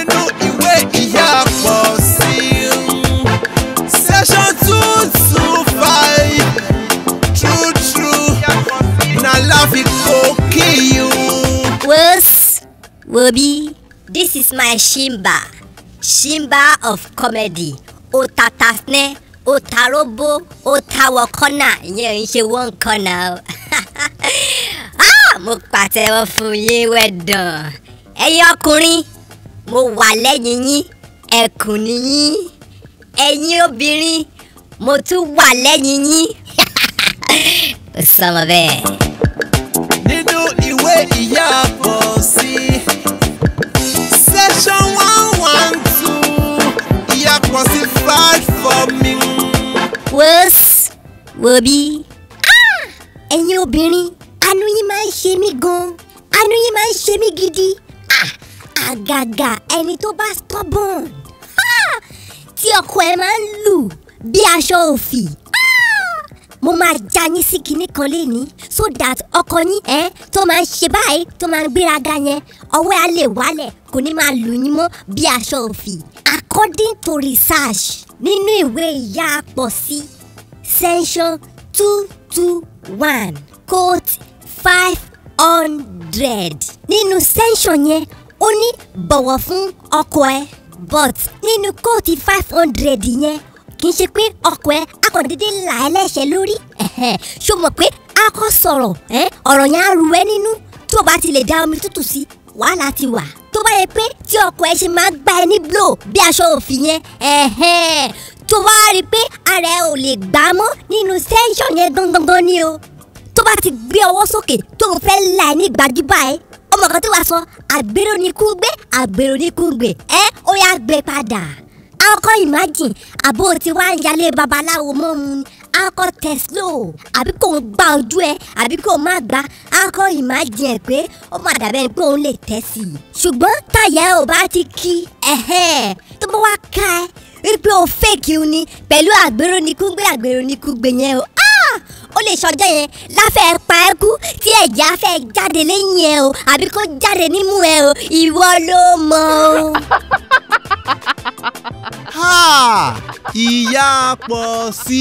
nínú ìwé ìyá pọ̀ sí section two two five true true na láfi kó kí you. Wos, Wobi, this is my Shimba. Shimba of comedy. O tatasne, o tarobo, o tawakona. Ìyẹn ò ń ṣe one corner o. Ah, mo pàtẹ́wọ́ fún yín wẹ̀dàn. Ẹ̀yin ọkùnrin, mo wà lẹ́yìn yín. Ẹkùn ni yín. Ẹ̀yin obìnrin, mo tún wà lẹ́yìn yín. Ó sọmọ bẹ́ẹ̀. nínú ìwé ìyá pọ̀ sí section one one two ìyá pọ̀ sí fight for me. Wos, Wobi. Ẹ̀yin obìnrin, àánú yín máa ń ṣe mí gan. Àánú yín máa ń ṣe mí gidi. Ah, Àgàgà ẹni tó bá stubborn. Ah, Tí ọkọ ẹ máa ń lù bí aṣọ òfì. Ah, Mo máa já yín sí kinní kan léni so that ọkọ yín ẹ tó máa ń ṣe báyìí tó máa ń gbéraga yẹn ọwọ́ ẹ á lè wálẹ̀ kò ní máa lù yín mọ́ bí aṣọ òfì. According to research nínú ìwé ìyá pọ̀ sí section two two one quote five hundred nínú section yẹn ó ní bọ̀wọ̀ fún ọkọ ẹ but nínú quote five hundred yẹn kì í ṣe pé ọkọ ẹ akọ̀dédé là ẹ́ lẹ́sẹ̀ lórí ẹ̀hẹ̀, ṣó mọ̀ pé a kọ́ sọ̀rọ̀ ẹ́, ọ̀rọ̀ yẹn á ru ẹ́ nínú tó o bá ti lè da omi tútù sí wàhálà ti wà tó bá yẹ pé tí ọkọ ẹ ṣe máa gbá ẹ ní blow bí aṣọ òfin yẹn ẹ̀hẹ́n, tó bá rí i pé ara ẹ ò lè gbà á mọ́ nínú sẹ́ńsọ̀n yẹn gangan ni o tó bá ti gbé ọwọ́ sókè tó ń fẹ́ là ẹ́ ní gbajúbà ẹ ọmọ kan tí wàá sọ àgbèrò ní kú gbé àgbèrò ní kú gbé ẹ ó yá gbé padà akọ imagine àbó tí wàá ń yálé babaláwo mọ́ mu ni akọ teslo àbí kò ń gba ojú ẹ àbí kò má gba akọ imagine ẹ pé ó má dàbẹ́ ni pé òun lè tẹ́ sí i ṣùgbọ́n táyà ò bá ti kí ẹ̀hẹ́n tó bá wá ká ẹ rí pé o fake o ni pẹ̀lú àgbèrò ní kú gbé àgbèrò ní kú gbé yẹn o ah ó lè ṣọjọ́ yẹn láfẹ́ pa ẹ́ kú tí ẹ̀jẹ̀ á fẹ́ jáde lẹ́yìn ẹ o àbí kó jáde nímú ẹ o ìwọ ló mọ̀ o. Ha! ìyá pọ̀ sí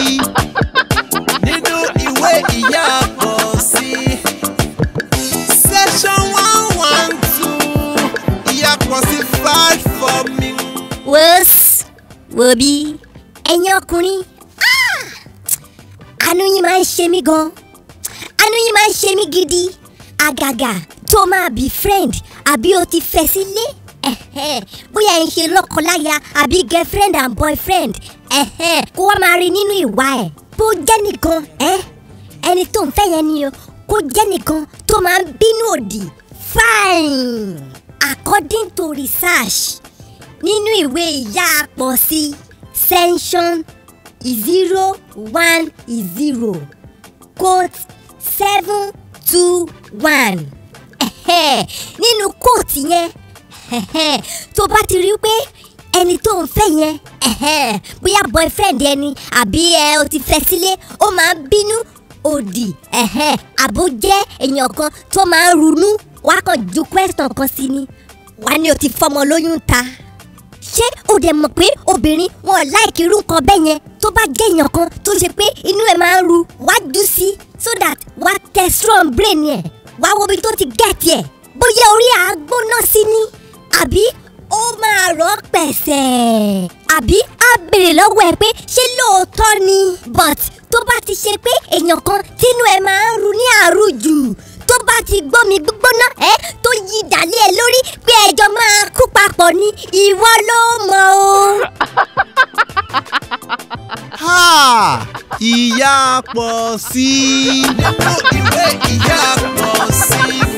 nínú ìwé ìyá pọ̀ sí section one one two ìyá pọ̀ sí fight for me. Wos, Wobi, ẹ̀yin ọkùnrin, ah! àánú yín máa ń ṣe mí gan. Àánú yín máa ń ṣe mí gidi. Àgàgà tó máa bí friend àbí o ti fẹ́ sílé. Ẹ̀hẹ́n, Bóyá ẹ̀ ń ṣe lọ́kọláya àbí girlfriend and boyfriend. Ẹ̀hẹ́n, Kó wá máa rí nínú ìwà ẹ̀. Bó jẹ́ nìkan, ẹ́ ẹni tó ń fẹ́ yẹn ni o. Kó jẹ́ nìkan tó máa ń bínú òdì. Fine! According to research, nínú ìwé ìyá pọ̀ sí section zero one zero quote seven two one ẹ̀hẹ́, nínú quote yẹn ẹ̀hẹ́, tó bá ti rí pé ẹni tó ń fẹ́ yẹn ẹ̀hẹ́, bóyá boyfriend ẹni àbí ẹ o ti fẹ́ sílé ó máa ń bínú òdì ẹ̀hẹ́, àbó jẹ́ èèyàn kan tó máa ń runú wá kàn ju question kan sí ni wá ní o ti fọmọ lóyún ta ṣé o dẹ̀ mọ̀ pé obìnrin wọn láìkí irú nǹkan bẹ́ẹ̀ yẹn tó bá jẹ́ èèyàn kan tó ṣe pé inú ẹ̀ máa ń ru wá jù sí so that wá tẹ strong brain yẹn wá wo ibi tó ti get yẹ bóyá orí àgbóná sí ni àbí ó máa rọ̀ pẹ̀sẹ̀ àbí á béèrè lọ́wọ́ ẹ pé ṣé lóòótọ́ ni but tó bá ti ṣe pé èèyàn kan tínú ẹ̀ máa ń ru ní àrùjù tó bá ti gbómi gbígbóná ẹ tó yí ìdálé ẹ lórí pé ẹjọ́ máa kú papọ̀ ni ìwọ ló mọ̀ o. Ha! ìyá pọ̀ sí nínú ìwé ìyá pọ̀ sí